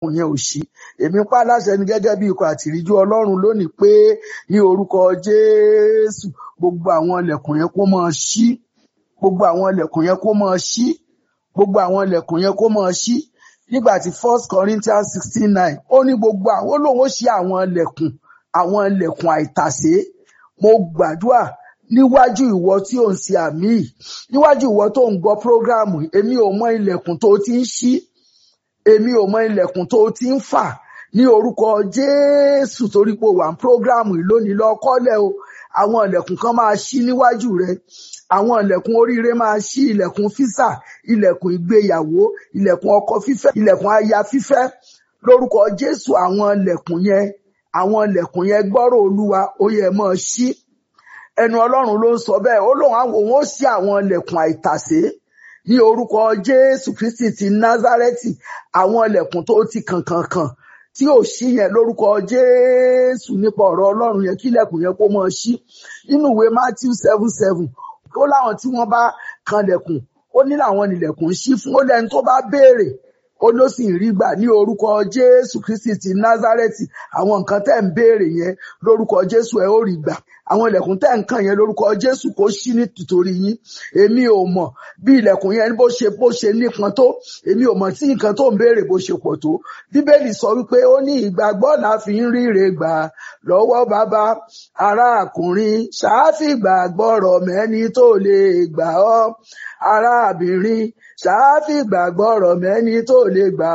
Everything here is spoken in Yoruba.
ilẹ̀kùn yẹn ò ṣí èmi pa á láṣẹ ni gẹ́gẹ́ bí ikọ̀ àtìríjú ọlọ́run lónìí pé ní orúkọ jésù gbogbo àwọn ilẹ̀kùn yẹn kó máa ṣí gbogbo àwọn ilẹ̀kùn yẹn kó máa ṣí gbogbo àwọn ilẹ̀kùn yẹn kó máa ṣí nígbà tí first corinthians sixteen nine ó ní gbogbo àwọn olóhùn ó ṣí àwọn ilẹ̀kùn àwọn ilẹ̀kùn àìtàsé mo gbàdúrà níwájú ìwọ tí ò ń ṣe àmì yìí níwájú ìwọ tó ń gbọ́ prógráàmù èmi ò mọ ilẹ̀kùn tó ti ń ṣí èmi ò mọ ilẹ̀kùn tó ti ń fà ní orúkọ jésù torí pé o wà ní prógráàmù yìí lónìí lọ kọ́lẹ̀ o àwọn ilẹ̀kùn kan máa ṣí níwájú rẹ àwọn ilẹ̀kùn oríire máa ṣí ilẹ̀kùn físà ilẹ̀kùn ìgbéyàwó ilẹ̀kùn ọkọ fífẹ́ ilẹ̀kùn aya fífẹ́ lórúkọ jésù àwọn ilẹ̀kùn yẹn àwọn ilẹ̀kùn yẹn gbọ́rọ̀ olúwa ó yẹ mọ́ ṣí ẹnu ọlọ́run ló ń sọ bẹ́ẹ̀ ó lóun àwọn òun ó ṣí àwọn ilẹ̀kùn àìtàsé ní orúkọ jésù kristi ti názárẹ́tì àwọn ilẹ̀kùn tó ti kànkànkàn tí ò ṣí yẹn lórúkọ jésù nípa ọ̀rọ̀ ọlọ́run yẹn kí ilẹ̀kùn yẹn kó mọ́ ṣí nínú ìwé matthew seven seven ó láwọn tí wọ́n bá kanlẹ̀kùn ó ní làwọn nílẹ̀kùn ń ṣí fún ó lẹ́ni tó bá béèrè ó ló sì rí gbà ní orúkọ jésù kristi ti názárẹ́tì àwọn nǹkan tẹ́ ń béèrè yẹn lórúkọ jésù ẹ ó rí gbà àwọn ilẹ̀kùn tẹ́ ń kàn yẹn lórúkọ jésù kó ṣí nítorí yín èmi ò mọ̀ bí ilẹ̀kùn yẹn bó ṣe bó ṣe nípọn tó èmi ò mọ̀ tí nǹkan tó ń béèrè bó ṣe pọ̀ tó bíbélì sọ wípé ó ní ìgbàgbọ́ la fi ń ríre gbà lọ́wọ́ bàbá arákùnrin ṣááfì gbàgbọ́rọ̀ mẹ́ni tó lè gbà ọ́ arábìnrin ṣááfì gbàgbọ́rọ̀ mẹ́ni tó lè gbà